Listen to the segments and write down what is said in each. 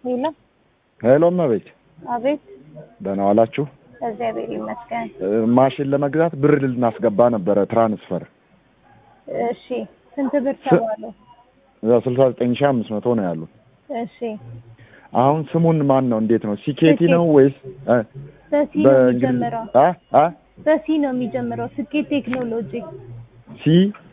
ሄሎ ሄሎ እመቤት አቤት። ደህና ዋላችሁ? እግዚአብሔር ይመስገን። እ፣ ማሽን ለመግዛት ብር ልናስገባ ነበረ ትራንስፈር እሺ ስንት ብር ተባሉ? ስልሳ ዘጠኝ ሺህ አምስት መቶ ነው ያሉ። እሺ አሁን ስሙን ማን ነው እንዴት ነው ሲኬቲ ነው ወይስ እ፣ በሲ ነው በእንግሊዝ የሚጀምረው። አ አ በሲ ነው የሚጀምረው። ስኬት ቴክኖሎጂ ሲ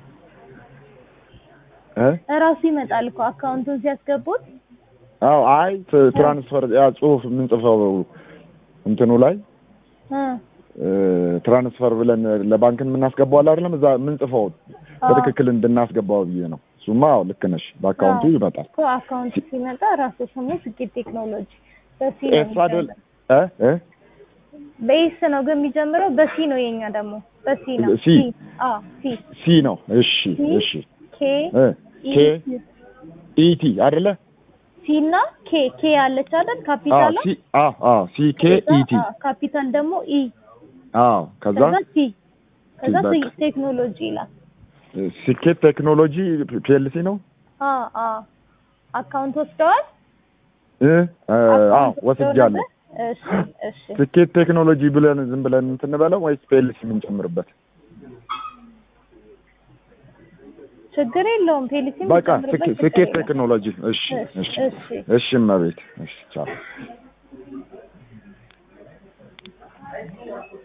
እ እራሱ ይመጣል እኮ አካውንቱን ሲያስገቡት። አዎ አይ ት- ትራንስፈር ያ ጽሁፍ የምንጽፈው እንትኑ ላይ እ እ፣ ትራንስፈር ብለን ለባንክን የምናስገባው አለ አይደለም እዛ የምንጽፈው በትክክል እንድናስገባው ብዬ ነው። እሱማ አዎ ልክ ነሽ። በአካውንቱ አዎ። ይመጣል። እኮ አካውንቱ ሲመጣ ራሱ ስሙ ስኬት ቴክኖሎጂ በሲ ነው ኤስ አይደል የሚጀምረው። እ እ በኤስ ነው ግን የሚጀምረው። በሲ ነው የኛ ደግሞ በሲ ነው። ሲ። አዎ ሲ ሲ ነው። እሺ ሲ እሺ ኬ እ ኬ ኢ ኢቲ አይደለ? ሲ እና ኬ ኬ ያለች አይደል? አዎ ካፒታል ሲ አዎ አዎ ሲ ኬ ኢቲ ካፒታል ደግሞ ኢ አዎ ከዛ ከዛ ሲ ከዛ በቃ። ሲ ቴክኖሎጂ ይላል። ስኬት ቴክኖሎጂ ፒኤልሲ ነው አ አ አካውንት ወስደዋል። እ እ፣ አዎ አካውንት ወስደው ወስጃለሁ። ነበር? እሺ እሺ ስኬት ቴክኖሎጂ ብለን ዝም ብለን እንትን በለው ወይስ ፒኤልሲ የምንጨምርበት? ችግር የለውም። ፔሊሲ በቃ ስኬ- ስኬት ቴክኖሎጂ። እሺ እሺ እሺ እሺ እመቤት እሺ ቻው